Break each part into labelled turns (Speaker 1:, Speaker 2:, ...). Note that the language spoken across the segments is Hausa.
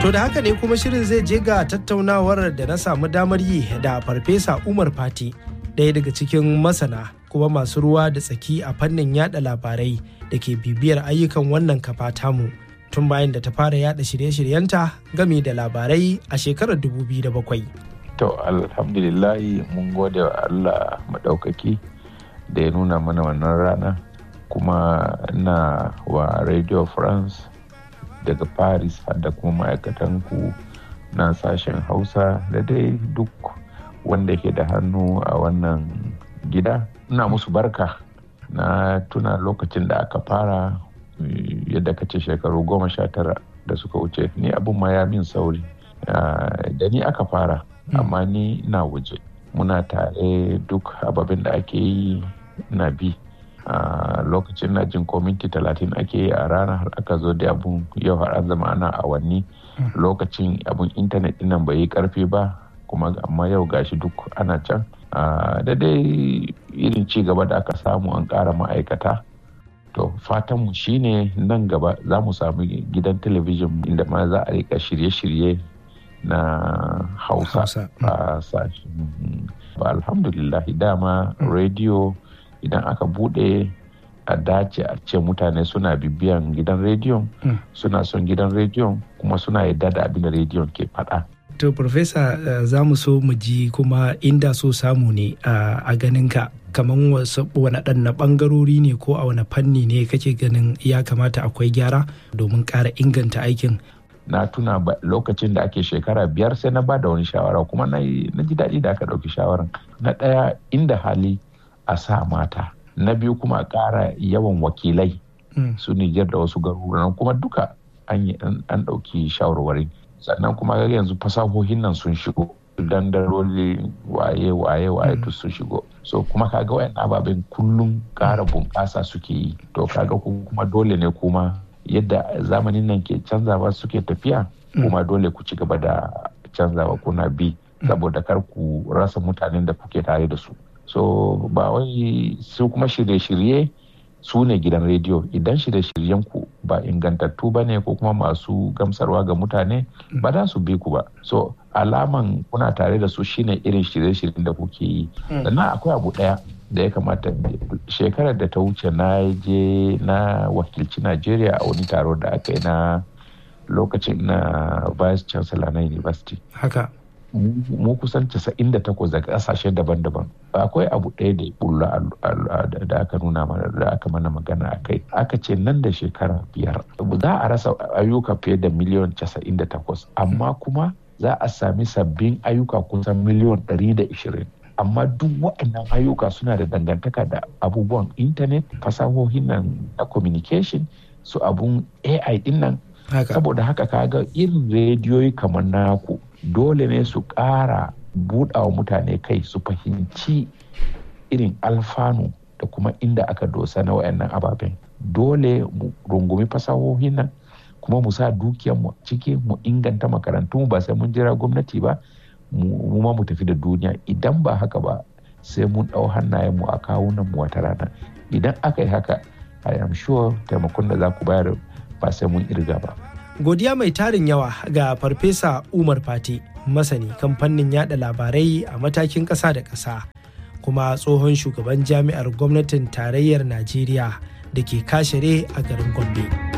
Speaker 1: To da haka ne kuma shirin zai je ga tattaunawar da na samu damar yi da Farfesa Umar Fati, ɗaya daga cikin masana kuma masu ruwa da tsaki a fannin yada labarai da ke bibiyar ayyukan wannan kafa tamu tun bayan da ta fara yada shirye-shiryenta game da labarai a shekarar 2007.
Speaker 2: To alhamdulillahi mun gode wa Allah maɗaukaki da ya nuna mana wannan rana kuma na wa Radio France daga Paris har da kuma ma'aikatan ku na sashen Hausa da dai duk wanda ke da hannu a wannan gida. Ina musu barka na tuna lokacin da aka fara yadda ka ce shekaru goma sha tara da suka wuce ni abin ma ya min sauri da ni aka fara amma ni na waje muna tare duk ababen da ake yi na bi a lokacin na jin ko minti talatin ake yi a rana har aka zo da abun yau har an zama ana awanni lokacin abun intanet dinnan bai yi karfi ba kuma amma yau gashi duk ana can da dai irin ci gaba da aka samu an ƙara ma'aikata to fatanmu shine nan gaba za mu samu gidan talabijin inda ma za a rika shirye-shirye na hausa a sashen ba alhamdulillah dama rediyo idan aka bude a dace a ce mutane suna bibiyan gidan rediyon suna son gidan rediyon kuma suna yadda da abin da rediyon ke faɗa.
Speaker 1: to profesa za mu so mu ji kuma inda so samu ne a ganinka kamar wani ɗan ɓangarori ne ko a wani fanni ne kake ganin ya kamata akwai gyara domin ƙara inganta aikin
Speaker 2: na tuna lokacin da ake shekara biyar sai na ba da wani shawara kuma na ji daɗi da aka ɗauki shawaran na ɗaya inda hali a sa mata na biyu kuma a ƙara yawan wakilai su Nijar da wasu garuruwan kuma duka an ɗauki shawarwari sannan kuma yanzu fasahohin nan sun shigo dandaroli waye waye waye duk sun shigo so kuma kaga wayan ababen kullum ƙara bunƙasa suke yi to kaga kuma dole ne kuma yadda zamanin nan ke canzawa suke tafiya kuma dole ku ci gaba da canzawa kuna bi saboda kar ku rasa mutanen da kuke tare da su so ba wai su kuma shirye-shirye su ne gidan rediyo idan shirye-shiryen ku ba ingantattu ba ne ko kuma masu gamsarwa ga mutane ba za su bi ku ba so alaman kuna tare da su shine irin shirye-shiryen da kuke yi sannan akwai abu daya da ya kamata shekarar da ta wuce na je na wakilci najeriya a wani taro da aka yi na lokacin na vice chancellor na university
Speaker 1: haka
Speaker 2: mu kusan 98 daga kasashe daban-daban akwai abu ɗaya da ya bulla da aka nuna mana da aka mana magana a kai aka ce nan da shekara biyar za a rasa ayyuka fiye da miliyan 98 amma kuma za a sami sabbin ayyuka kusan miliyan 120 amma duk waɗannan ayyuka suna da dangantaka da abubuwan intanet fasahohin nan na communication su abun ai din nan saboda haka kaga irin rediyoyi kamar naku dole ne su ƙara buɗawa mutane kai su fahimci irin alfanu da kuma inda aka dosa na wayannan ababen dole mu rungumi fasahohin nan kuma mu sa dukiyarmu ciki mu inganta makarantu ba sai mun jira gwamnati ba mu ma mu tafi da duniya idan ba haka ba sai mun ɗau hannayenmu a kawunan mu wata rana idan aka yi haka i am sure taimakon da za ku bayar ba sai mun irga ba
Speaker 1: godiya mai tarin yawa ga farfesa umar fati masani kan fannin yada labarai a matakin ƙasa da ƙasa kuma tsohon shugaban jami'ar gwamnatin tarayyar najeriya da ke kashere a garin gombe.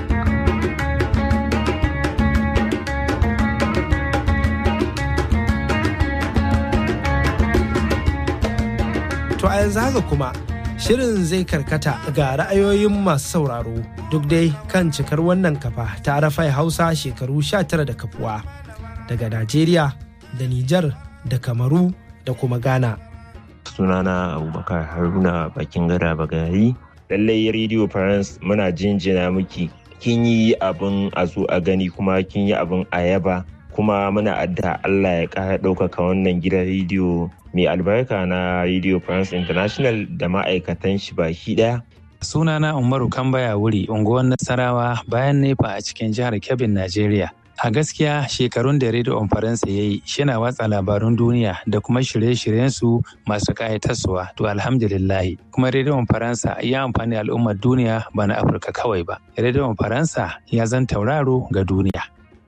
Speaker 1: To a yanzu haka kuma shirin zai karkata ga ra'ayoyin masu sauraro duk dai kan cikar wannan kafa ta rafai hausa shekaru 19 da kafuwa daga Najeriya da Nijar da Kamaru da kuma Ghana.
Speaker 3: Sunana Abubakar Haruna bakin gada bagari. Lallai Radio France muna jinjina miki kin yi abin a zo a gani kuma kin yi abin a yaba kuma muna adda Allah ya ƙara ɗaukaka wannan gidan rediyo mai albarka na Radio France International da ma'aikatan shi baki ɗaya.
Speaker 4: Sunana Umaru Kambaya wuri unguwar Nasarawa bayan nefa a cikin jihar Kebbi, Najeriya. A gaskiya shekarun da Radio Faransa ya yi shina watsa labarun duniya da kuma shirye-shiryensu masu ƙayatarsuwa to alhamdulillahi kuma Radio Faransa ya amfani al'ummar duniya ba na Afirka kawai ba. Radio Faransa ya zan tauraro ga duniya.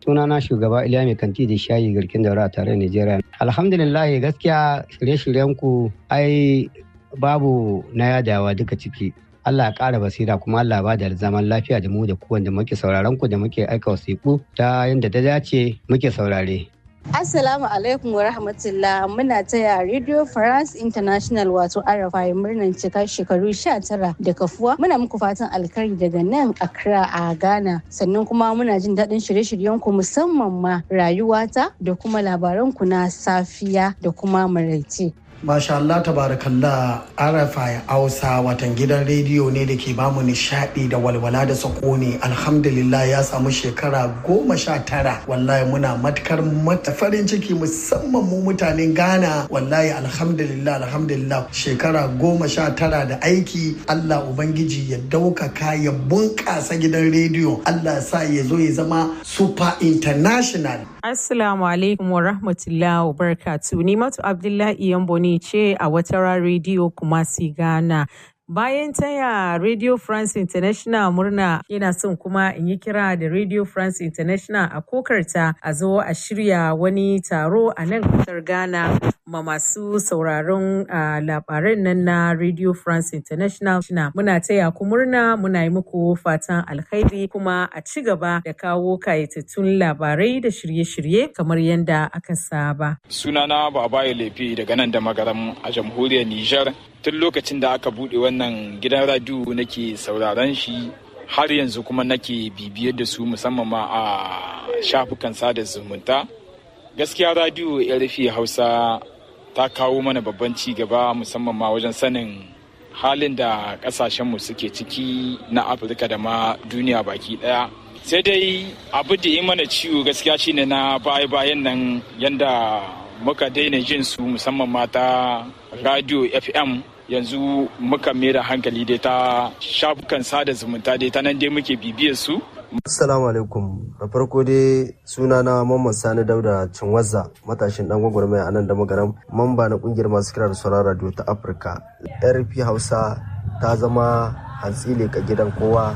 Speaker 5: sunana shugaba Iliya mai kanti da shayi garkin daura a tare Nigeria. Alhamdulillah gaskiya shirye-shiryen ku ai babu na yadawa duka ciki. Allah ya ƙara basira kuma Allah ba da zaman lafiya da mu da ku wanda muke sauraron ku da muke aika wasiƙu ta yadda ta dace muke saurare.
Speaker 6: Assalamu alaikum wa rahmatullah muna taya Radio France International wato RFI murnan cika shekaru 19 da kafuwa muna muku fatan alkhairi daga nan Accra a Ghana sannan kuma muna jin daɗin shirye-shiryen ku musamman ma rayuwata da kuma labaran ku na safiya da kuma maraice.
Speaker 7: Masha Allah tabarakallah RFI Hausa watan gidan rediyo ne da ke bamu nishadi da walwala da sakoni alhamdulillah ya samu shekara goma sha tara wallahi muna matukar mata farin ciki musamman mu mutanen Ghana wallahi alhamdulillah alhamdulillah shekara goma sha tara da aiki Allah Ubangiji ya daukaka ya bunƙasa gidan rediyo Allah sa ya zo ya zama super international
Speaker 8: Assalamu alaikum wa rahmatullahi wa barakatuh. Ni Matu Abdullahi Yamboni ce a wata rediyo kuma si Ghana. Bayan taya Radio France International murna yana son kuma in yi kira da Radio France International a kokarta a zo a shirya wani taro a nan kasar Ghana ma masu sauraron labaran nan na Radio France International. Muna taya ku murna muna yi muku fatan alkhairi kuma a ci gaba da kawo kayatattun labarai da shirye-shirye kamar yadda aka saba.
Speaker 9: Sunana Babaye Lefe daga nan da magaram a jamhuriyar Nijar. tun lokacin da aka bude wannan gidan radiyo nake sauraron shi har yanzu kuma nake bibiyar da su musamman ma a shafukan sada zumunta gaskiya radiyo rufe hausa ta kawo mana babban ci gaba musamman ma wajen sanin halin da kasashenmu suke ciki na afirka da ma duniya baki daya sai dai abu da yi mana ciwo gaskiya shine na baya-bayan nan yanda muka daina jin su musamman mata radio fm yanzu muka da hankali dai ta shafukan sada zumunta dai ta nan dai muke bibiyar su
Speaker 10: Assalamu alaikum da farko dai sunana Mamman Sani Dauda Cinwazza matashin dan gwagwarmaya a nan da magaram mamba na kungiyar masu kira da sauran radio ta Afirka. RP Hausa ta zama hantsi ka gidan kowa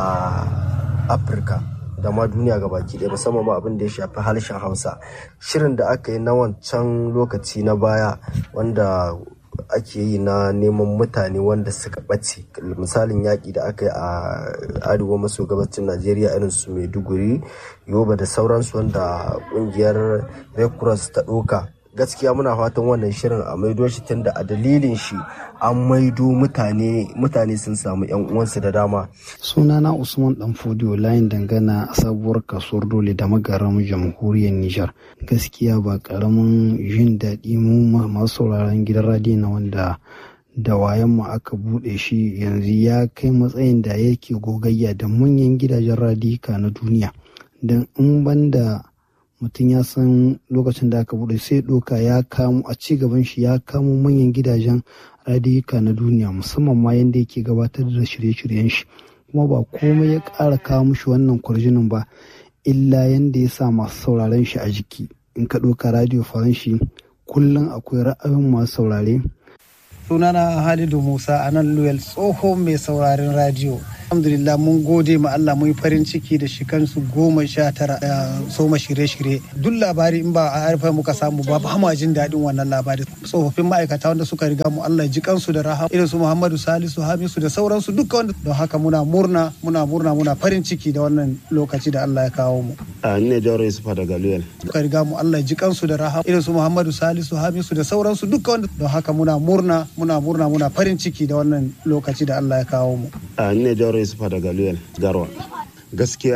Speaker 10: a Afirka. da ma duniya ga baki ɗaya musamman ma abin da ya shafi harshen hausa shirin da aka yi na wancan lokaci na baya wanda ake yi na neman mutane wanda suka ɓace misalin yaƙi da aka yi a arewa maso gabacin najeriya irin su maiduguri yoba da sauransu wanda ƙungiyar red cross ta ɗauka gaskiya muna fatan wannan shirin a maido shi tunda a dalilin shi an maido mutane mutane sun samu yan uwansu da dama
Speaker 11: sunana usman dan fodiyo layin dangana a sabuwar kasuwar dole da magaran jamhuriyar nijar gaskiya ba karamin jin daɗi mu masu sauraron gidan radiyo na wanda da wayan mu aka buɗe shi yanzu ya kai matsayin da yake gogayya da manyan gidajen radika na duniya don in banda mutum ya san lokacin da aka bude sai doka ya kamo a ci gaban shi ya kamo manyan gidajen radiyuka na duniya musamman ma yadda yake gabatar da shirye-shiryen shi kuma ba komai ya ƙara kawo mushi wannan kwarjinin ba illa yadda ya sa masu sauraren shi a jiki in ka ɗauka radio faranshi kullum akwai ra'ayin masu saurare
Speaker 12: sunana halidu musa a nan luyal tsohon mai sauraren radio alhamdulillah mun gode ma Allah mun farin ciki da shikansu goma sha tara da soma shirye-shirye duk labari in ba a harfa muka samu ba ba ma jin daɗin wannan labari tsofaffin ma'aikata wanda suka riga mu Allah ji kansu da rahama irin su Muhammadu Salisu Hamisu da sauransu duka wanda don haka muna murna muna murna muna farin ciki da wannan lokaci da Allah ya kawo mu
Speaker 10: a ne Jauro Yusufa daga Luyal
Speaker 12: suka riga mu Allah ji kansu da rahama irin su Muhammadu Salisu Hamisu da sauransu duka wanda don haka muna murna muna murna muna farin ciki da wannan lokaci da Allah ya kawo mu
Speaker 10: a ne Jauro Yusufa daga Luyal Garwa. Gaskiya